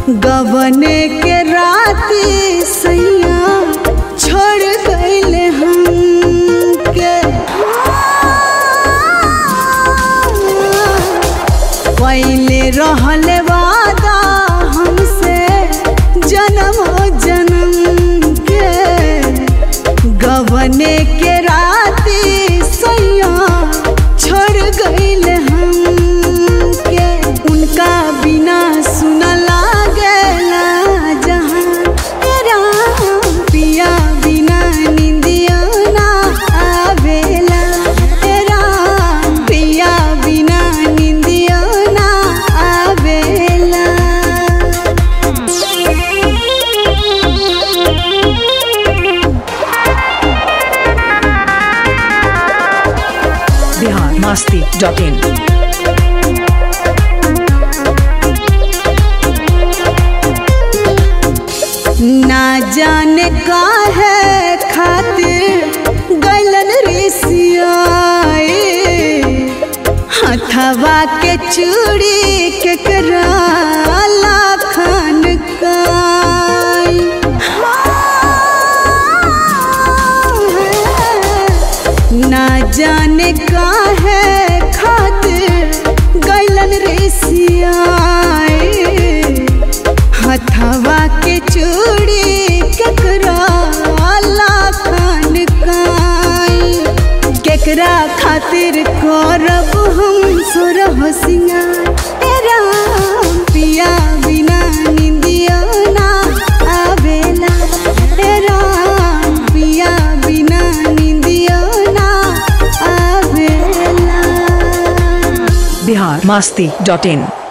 गबने के राती सैया छोड़ गईले हम के पहले रहल वादा हमसे जन्म जन्म के गबने के राती सैया छोड़ गईले हम के उनका बिना सुन लागला जहां तेरा पिया बिना निंदियो ना आवेला तेरा पिया बिना निंदियो ना आवेला बिहार मस्ती डॉट इन ना जाने का है खातिर गलन रिसियाए हथवा के चूड़ी के कराला खान ना जाने का है खातिर गलन रिसियाए हथवा के चूड़ी केकरा लाखन काई केकरा खातिर करब हम सुरह सिंगार तेरा पिया बिना निंदियो ना आवेला तेरा पिया बिना निंदियो ना आवेला बिहार मस्ती डॉट इन